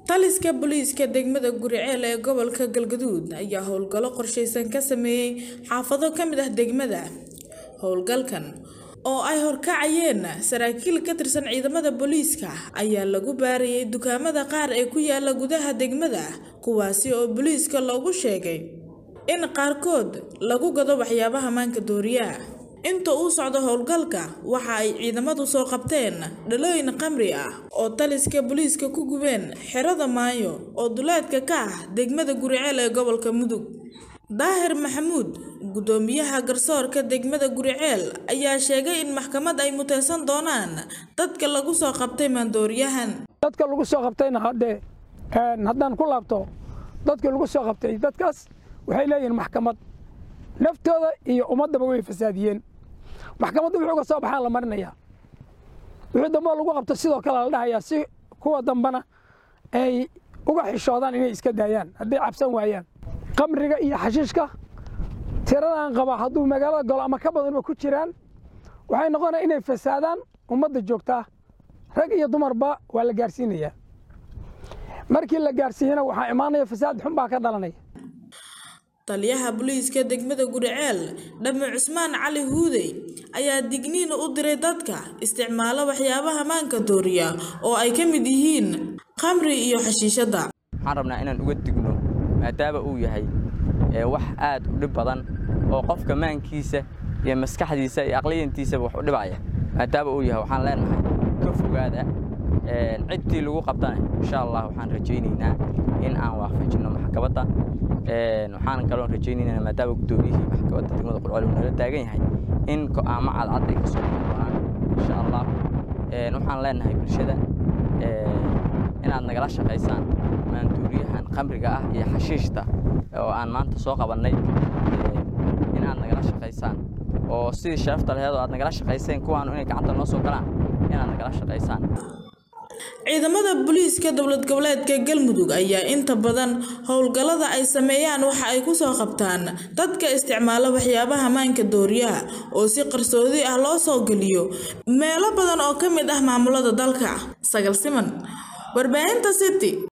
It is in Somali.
taliska booliiska degmada guriceel ee gobolka galgaduud ayaa howlgallo qorsheysan ka sameeyey xaafado ka mid ah degmada howlgalkan oo ay horkacayeen saraakiil ka tirsan ciidamada booliiska ayaa lagu baarayay dukaamada qaar ee ku yaala gudaha degmada kuwaasi oo booliiska loogu sheegay in qaarkood lagu gado waxyaabaha maanka dooriyaha inta uu socdo howlgalka waxa ay ciidamadu soo qabteen dhalooyin qamri ah oo taliska booliiska ku gubeen xerada maayo oo duleedka ka ah degmada guriceel ee gobolka mudug daahir maxamuud gudoomiyaha garsoorka degmada guriceel ayaa sheegay in maxkamad ay muteysan doonaan dadka lagu soo qabtay maandooriyahan dadka lagu soo qabtayna haddee haddaan ku laabto dadka lagu soo qabtay dadkaas waxay leeyihiin maxkamad naftooda iyo ummaddaba way fasaadiyeen maxkamadda wuxuu ka soo baxaan la marinayaa wixii dambe lagu qabto sidoo kale la dhahayaa si kuwa dambena ay uga xishoodaan inay iska daayaan hadday cabsan waayaan qamriga iyo xashiishka tiradan qaba hadduu magaalada golo ama ka badanba ku jiraan waxay noqonaya inay fasaadaan ummadda joogtaa rag iyo dumarba waa la gaarsiinayaa markii la gaarsiiyana waxaa imaanaya fasaad xun baa ka dhalanaya taliyaha booliiska degmada guriceel dhame cusmaan cali huudey ayaa digniin u diray dadka isticmaala waxyaabaha maanka dooriya oo ay ka mid yihiin khamri iyo xashiishadda waxaan rabnaa inaan uga digno maadaama uu yahay wax aad u dhib badan oo qofka maankiisa iyo maskaxdiisa iyo aqliyantiisaba wax u dhibaya maadaama uu yahay waxaan leenahay ka fogaada ciddii lagu qabtana insha allah waxaan rajaynaynaa in aan waafajinno maxkamadda waxaan kaloon rajaynaynaa maadaama guddoomiyihii maxkamadda degmada qurcol uu nala taagan yahay in go'aamo cadcad ay ka soo bixi doonaan insha allah waxaan leenahay bulshada inaad nagala shaqaysaan maanduuriyahan khamriga ah iyo xashiishta oo aan maanta soo qabannay inaad nagala shaqaysaan oo sidii sharafta laheed oo aad nagala shaqayseen kuwaanu inay gacanta noo soo galaan inaad nagala shaqaysaan ciidamada booliiska dowlad goboleedka galmudug ayaa inta badan howlgallada ay sameeyaan waxa ay ku soo qabtaan dadka isticmaala waxyaabaha maanka dooriyaha oo si qarsoodi ah loo soo geliyo meelo badan oo ka mid ah maamulada dalka sagal siman warbaahinta city